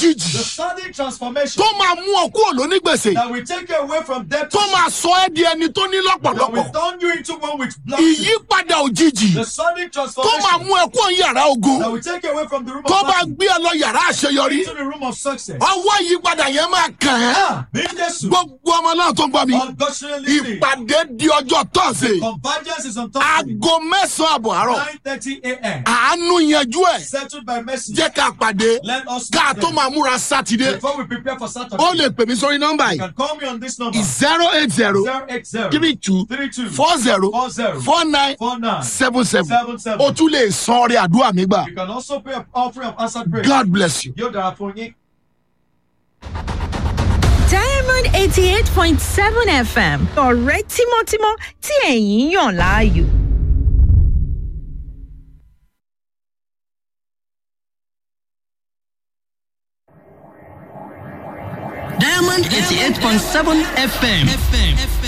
òjijì The sudden transformation tó máa mú ọ kúrò lónígbèsè that will take you away from debt tó máa sọ ẹ́ di ẹni tó ní that will lọ́pọ̀lọpọ̀ turn you into one with blessings. ìyípadà òjijì The sudden tó máa transformation mú ẹ kúrò ní yàrá ogun that will take you away from the room tó of bá battle gbé ẹ lọ yàrá àṣeyọrí into the room of success. ọwọ́ ìyípadà yẹn máa kàn ẹ́ Ah, bí Jésù. gbogbo ọmọ náà tó ń gbọ́ mi Unfortunately, listening. ìpàdé di ọjọ́ tọ́sí Convergence is on Thursday, aago mẹ́sàn-án àbọ̀ àárọ̀ 9:30 a.m. àánú yanjú ẹ̀ Settled by mercy. jẹ́ ká pàdé Let us ká meet tó them. máa múra sátidé Before we prepare for Saturday, ó lè pè mí sórí nọ́mbà you yìí can call me on this number zero eight zero 080 three two 32 four zero 40 four nine 49 seven seven 77. o tún lè san ọrẹ àdúrà mi gbà You can also pay an offering of answered prayer. god bless you. Yóò dára fún yín. diamond eighty eight point seven fm ọ̀rẹ́ tímọ́tímọ́ tí ẹ̀yin yàn láàyò. Diamond 88.7 FM. FM.